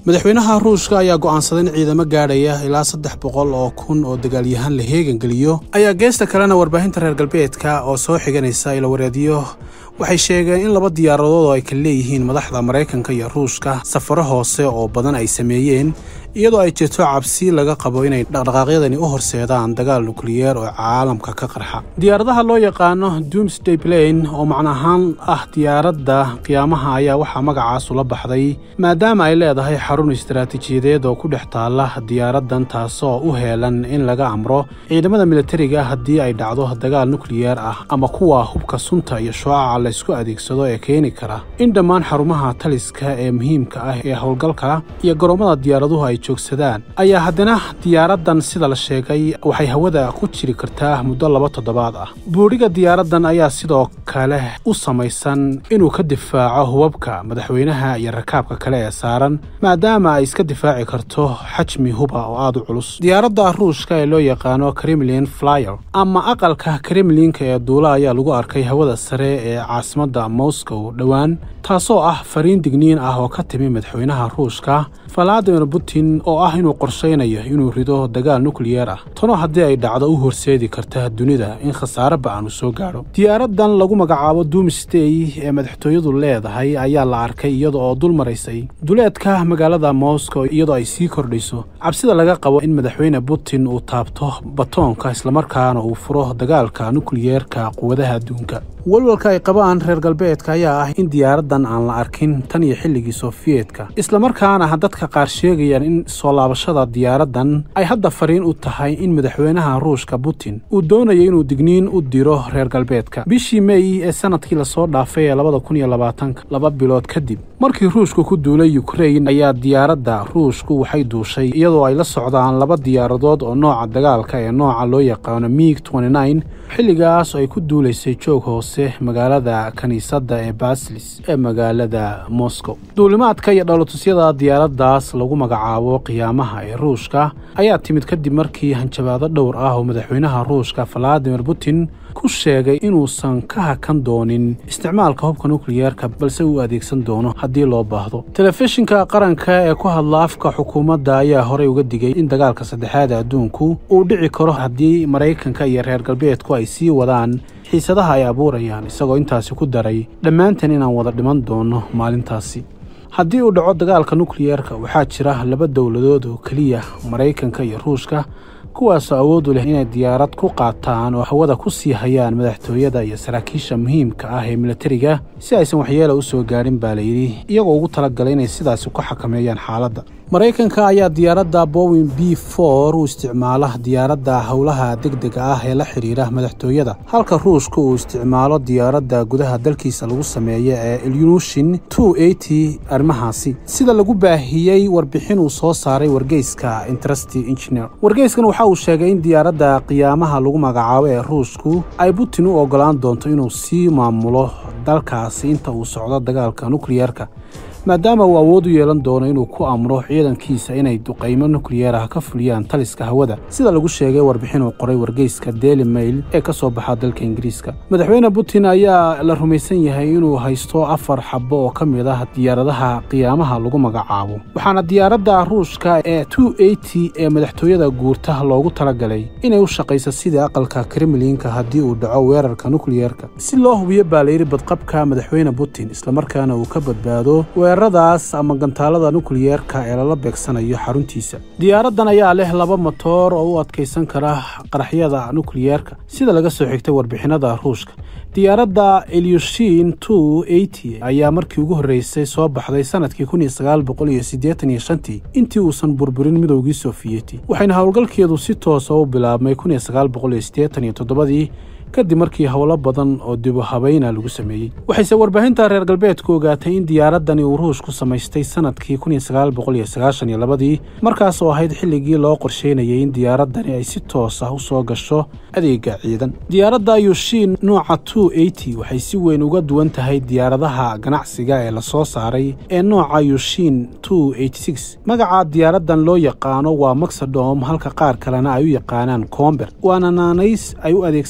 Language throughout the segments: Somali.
madaxweynaha ruushka ayaa go'aansaday in ciidamo gaadhaya ilaa saddex boqol oo kun oo dagaalyahaan la heegangeliyo ayaa geesta kalena warbaahinta reer galbeedka oo soo xiganaysa ilawareedyo waxay sheegeen in laba diyaaradood oo ay kala leeyihiin madaxda maraykanka iyo ruushka safaro hoose oo badan ay sameeyeen iyadoo ay jirto cabsi laga qabo inay dhaqdhaqaaqyadani u horseedaan dagaal nukliyeer oo caalamka ka qarxa diyaaradaha loo yaqaano doomsday plain oo macno ahaan ah diyaaradda qiyaamaha ayaa waxaa magacaas ula baxday maadaama ay leedahay xarun istaraatiijiyadeed oo ku dhex taalla diyaaraddan taasoo u heelan in laga amro ciidamada militariga haddii ay dhacdo dagaal nukliyeer ah ama kuwa hubka sunta iyo shucaca laysku adeegsado ee keeni kara in dhammaan xarumaha taliska ee muhiimka ah ee howlgalka iyo garoommada diyaaraduhu ay joogsadaan ayaa haddana diyaaraddan sida la sheegay waxay hawada ku jiri kartaa muddo laba toddobaad ah buudhiga diyaaraddan ayaa sidoo kale u samaysan inuu ka difaaco hubabka madaxweynaha iyo rakaabka kale ee saaran maadaama ay iska difaaci karto xajmi huba oo aad u culus diyaaradda ruushka ee loo yaqaano kremlin flyer ama aqalka kremlinka ee duula ayaa lagu arkay hawada sare ee caasimadda moscow dhowaan taasoo ah fariin digniin ah oo ka timi madaxweynaha ruushka valadimir putin oo ah inuu qorshaynayo inuu rido dagaal nukliyeer ah tano haddii ay dhacdo u horseedi karta dunida in khasaare ba'an uu soo gaadho diyaaraddan lagu magacaabo doomsday ee madaxtooyadu leedahay ayaa la arkay iyada oo dul maraysay duleedka magaalada moscow iyadoo ay sii kordhayso cabsida laga qabo in madaxweyne putin uu taabto batoonka islamarkaana uu furo dagaalka nukliyeerka quwadaha adduunka walwalka ay qabaan reer galbeedka ayaa ah in diyaaraddan aan la arkin tan iyo xilligii sofiyeetka islamarkaana dadka qaar sheegayaan in soo laabashada diyaaraddan ay hadda fariin u tahay in madaxweynaha ruushka putin uu doonayo inuu digniin u diro reer galbeedka bishii mey ee sanadkii lasoo dhaafay ee labada kun iyo labaatanka laba bilood kadib markii ruushku ku duulay ukrain ayaa diyaaradda ruushku waxay duushay iyadoo ay la socdaan laba diyaaradood oo nooca dagaalka ee nooca loo yaqaano miig xilligaas oo ay ku duulaysay joog hoose magaalada kiniisadda ee baslis ee magaalada moscow duulimaadka iyo dhalotusyada diyaaraddaas lagu magacaabo qiyaamaha ee ruushka ayaa timid kadib markii hanjabaado dhowr ah oo madaxweynaha ruushka valadimir putin ku sheegay inuusan ka hakan doonin isticmaalka hubka nukliyeerka balse uu adeegsan doono haddii loo baahdo telefishinka qaranka ee ku hadla afka xukuumadda ayaa horey uga digay in dagaalka saddexaad adduunku uu dhici karo haddii maraykanka iyo reer galbeedku ay sii wadaan xiisadaha ay abuurayaan isagoo intaasi ku daray dhammaantan inaan wada dhiman doono maalintaasi haddii uu dhaco dagaalka nukliyeerka waxaa jira laba dowladood oo keliya maraykanka iyo ruushka kuwaasoo awood u leh inay diyaarad ku qaataan oo hawada ku sii hayaan madaxtooyada iyo saraakiisha muhiimka ah ee militariga si aysan waxyeela u soo gaadhin baa layidhi iyagoo ugu talagalay inay sidaasi ku xakameeyaan xaaladda maraykanka ayaa diyaaradda bowin b for u isticmaala diyaaradda howlaha degdega ah ee la xidhiira madaxtooyada halka ruushka uu isticmaalo diyaaradda gudaha dalkiisa lagu sameeya ee ilyunushin arrimahaasi sida lagu baahiyey warbixin uu soo saaray wargeyska interesti engineer wargeyskan waxa uu sheegay in diyaaradda qiyaamaha lagu magacaabo ee ruushku ay putin u ogolaan doonto inuu sii maamulo dalkaasi inta uu socdo dagaalka nukliyeerka maadaama uu awood u yeelan doono inuu ku amro ciidankiisa inay duqaymo nukliyeer ah ka fuliyaan taliska hawada sida lagu sheegay warbixin uu qoray wargeyska daily mail ee ka soo baxa dalka ingiriiska madaxweyne putin ayaa la rumaysan yahay inuu haysto afar xabo oo ka mid ah diyaaradaha qiyaamaha lagu magacaabo waxaana diyaaradda ruushka ee ee madaxtooyada guurta loogu talagalay inay u shaqayso sidii aqalka kremlinka haddii uu dhaco weerarka nukliyeerka si loo hubiyo baa layidhi badqabka madaxweyne putin islamarkaana uu ka badbaado weeraradaas ama gantaalada nukliyeerka ee lala beegsanayo xaruntiisa diyaaraddan ayaa leh laba matoor oo u adkaysan kara qaraxyada nukliyeerka sida laga soo xigtay warbixinada ruushka diyaaradda elyushin ayaa markii ugu horreysay soo baxday sanadkii intii uusan burburin midowgii sofiyeti waxayna howlgalkeedu si toosa u bilaabmay kadib markii howlo badan oo dibu habayna lagu sameeyey waxayse warbaahinta reer galbeedku ogaatay in diyaaraddani uu ruushku samaystay sanadkii ii markaas oo ahayd xilligii loo qorsheynayay in diyaaraddani ay si toos ah u soo gasho adeega ciidan diyaaradda yushin nooca waxay si weyn uga duwan tahay diyaaradaha ganacsiga ee la soo saaray ee nooca yushin magaca diyaaraddan loo yaqaano waa maxadom halka qaar kalena ay u yaqaanaan comber waana naanays ay u adeegsadaan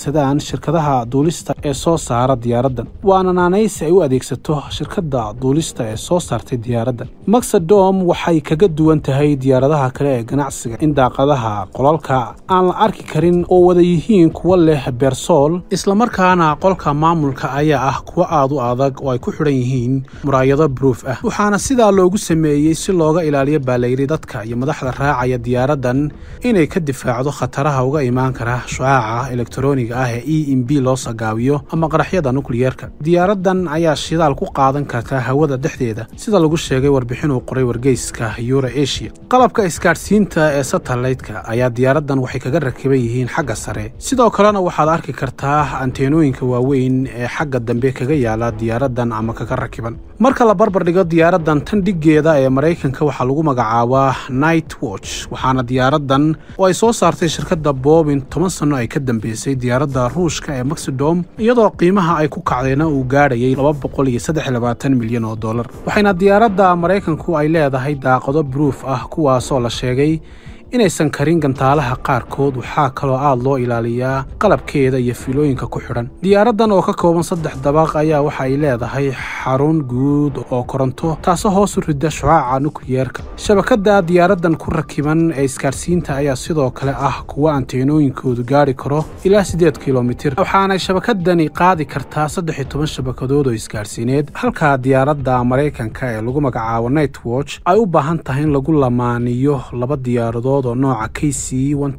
shirkadaha duulista ee soo saara diyaaraddan waana naanaysi ay u adeegsato shirkadda duulista ee soo saartay diyaaraddan maxadom waxay kaga duwan tahay diyaaradaha kale ee ganacsiga in daaqadaha qolalka aan la arki karin oo wada yihiin kuwa leh beersool islamarkaana qolka maamulka ayaa ah kuwa aad u adag oo ay ku xidhan yihiin muraayado bruuf ah waxaana sidaa loogu sameeyey si looga ilaaliyo baalayri dadka iyo madaxda raacaya diyaaraddan inay ka difaacdo khataraha uga imaan kara shucaaca elektroniga ah ee e m b loo sagaabiyo ama qaraxyada nukliyeerka diyaaraddan ayaa shidaal ku qaadan karta hawada dhexdeeda sida lagu sheegay warbixin uu qoray wargeyska euro asia qalabka isgaadhsiinta ee satellaytka ayaa diyaaraddan waxay kaga rakiban yihiin xagga sare sidoo kalena waxaad arki kartaa anteenooyinka waaweyn ee xagga dambe kaga yaala diyaaraddan ama kaga rakiban marka la barbar dhigo diyaaraddan tan dhiggeeda ee maraykanka waxaa lagu magacaabaa night watch waxaana diyaaraddan oo ay soo saartay shirkadda boobin toban sanno ay ka dambeysay diyaaradda ruushka ee maxidom iyadoo qiimaha ay ku kacdayna uu gaadhayay laba boqol iyo saddex iyo labaatan milyan oo dollar waxayna diyaaradda maraykanku ay leedahay daaqado bruuf ah kuwaasoo la sheegay inaysan karin gantaalaha qaarkood waxaa kaloo aad loo ilaaliyaa qalabkeeda iyo fiilooyinka ku xidhan diyaaraddan oo ka kooban saddex dabaq ayaa waxa ay leedahay xarun guud oo koronto taasoo hoos u rida shucaaca nukliyeerka shabakadda diyaaraddan ku rakiban ee isgaadhsiinta ayaa sidoo kale ah kuwa anteenooyinkoodu gaadhi karo ilaa siddeed kilomitir waxaanay shabakadani qaadi kartaa saddex iyo toban shabakadood oo isgaadhsiineed halka diyaaradda maraykanka ee lagu magacaabo night watch ay u baahan tahay in lagu lamaaniyo laba diyaaradood oo nooca k c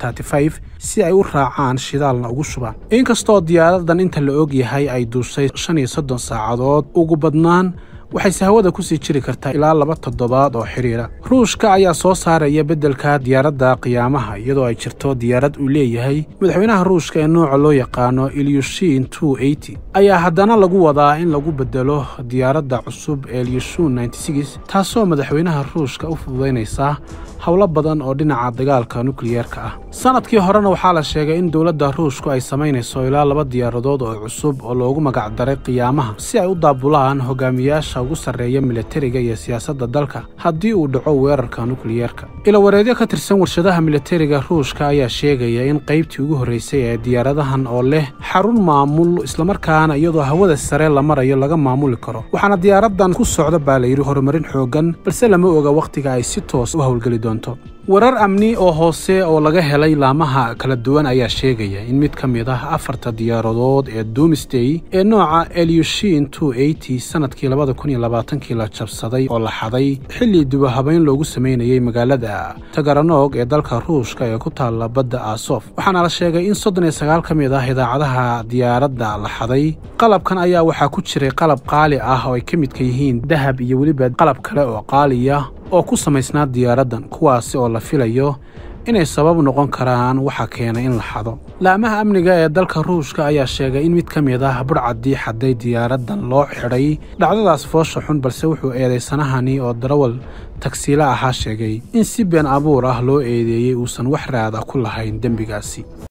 si ay u raacaan shidaalna ugu shubaan inkastoo diyaaraddan inta la og yahay ay duushay shan iyo soddon saacadood ugu badnaan waxayse hawada kusii jiri kartaa ilaa laba toddobaad oo xidhiira ruushka ayaa soo saaraya beddelka diyaaradda qiyaamaha iyadoo ay jirto diyaarad uu leeyahay madaxweynaha ruushka ee nooca loo yaqaano ilyushin two eighty ayaa haddana lagu wadaa in lagu beddelo diyaaradda cusub ee ilyushun taasoo madaxweynaha ruushka u fududaynaysa howlo badan oo dhinaca dagaalka nukliyeerka ah sanadkii horena waxaa la sheegay in dowladda ruushku ay samaynayso ilaa laba diyaaradood oo cusub oo loogu magacdaray qiyaamaha si ay u daabulaan hogaamiyaasha ugu sarreeya militariga iyo siyaasadda dalka haddii uu dhaco weerarka nukliyeerka ilawareedyo ka tirsan warshadaha militariga ruushka ayaa sheegaya in qaybtii ugu horreysay ee diyaaradahan oo leh xarun maamul islamarkaana iyadoo hawada sare la marayo laga maamuli karo waxaana diyaaraddan ku socda baa layidhi horumarin xooggan balse lama oga wakhtiga ay si toos u howlgeli doonto warar amni oo hoose oo laga helay laamaha kala duwan ayaa sheegaya in mid ka mid ah afarta diyaaradood ee doomsday ee nooca elyushin two eighty sanadkii labada kun iyo labaatankii la jabsaday oo la xaday xilli dubahabayn loogu samaynayay magaalada tagaranog ee dalka ruushka ee ku taalla badda asof waxaana la sheegay in soddon iyo sagaal ka mid ah idaacadaha diyaaradda la xaday qalabkan ayaa waxaa ku jiray qalab qaali ah oo ay ka midka yihiin dahab iyo weliba qalab kale oo qaaliya oo ku samaysnaa diyaaraddan kuwaasi oo la filayo inay sabab noqon karaan waxa keenay in la xado laamaha amniga ee dalka ruushka ayaa sheegay in mid ka mid ah budhcaddii xaday diyaaraddan loo xidhay dhacdadaas foosha xun balse wuxuu eedaysanahani oo darawal tagsiila ahaa sheegay in si been abuur ah loo eedeeyey uusan wax raada ku lahayn dembigaasi